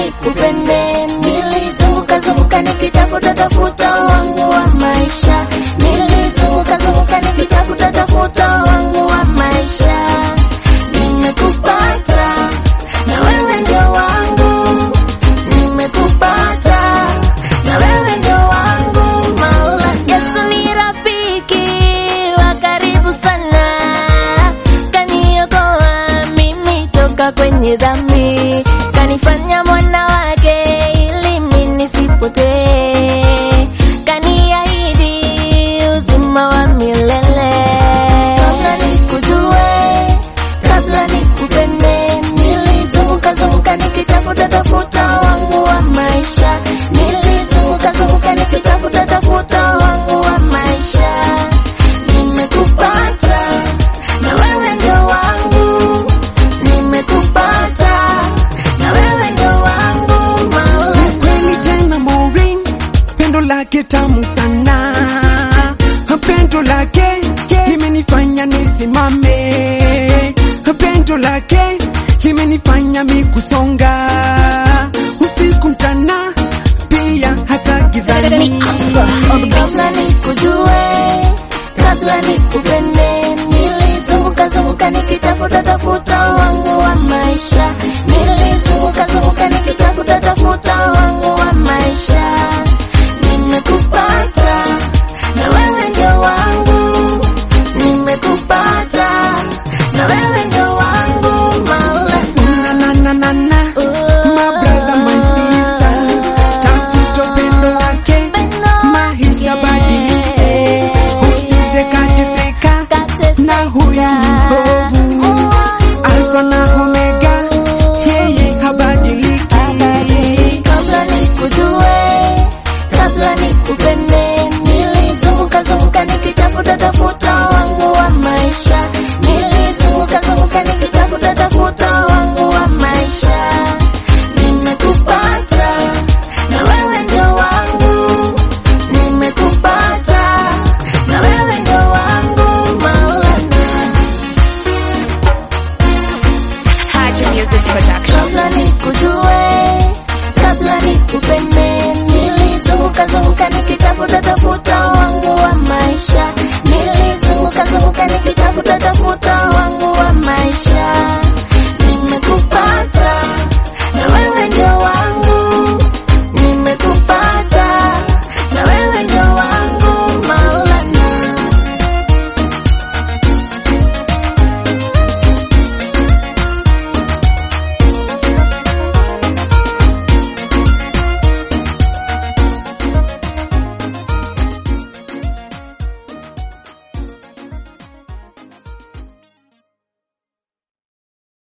nikupende, nilizunguka zunguka nikitafuta tafuta wangu wa maisha, nilizunguka zunguka nikitafuta tafuta wangu wa maisha, nimekupata na wewe ndio wangu, nimekupata na wewe ndio wangu Maula. Yesu ni rafiki wa karibu sana, kaniokoa mimi toka kwenye dhambi, kanifanya mwana wake ili mimi nisipotee, kaniahidi uzima wa milele. Kabla nikujue, kabla nikupende, nilizunguka zunguka nikitafuta tafuta wangu wa maisha, nilizunguka zunguka nikitafuta tafuta wangu wa maisha, nimekupata na wewe ndio wangu, nimekupata na wewe ndio wangu Maula. Kweli tena Maureen, pendo lake tamu sana, pendo lake limenifanya nisimame, pendo lake limenifanya mikusonga usiku mchana, pia hata gizani. Kabla nikujue, kabla nikupende, nilizunguka zunguka nikitafuta tafuta wangu wa maisha, nilizunguka zunguka nikitafuta tafuta wangu wa maisha, nimekupata na wewe ndio wangu, nimekupata na wewe ndio wangu Maula. Na na na na na, my brother, my sister, tafuta pendo lake, maisha badilishe, usije kateseka na huyu mbovu Alfa na Omega, yeye habadiliki. Kabla nikujue, kabla nikupende, nilizunguka zunguka nikitafuta tafuta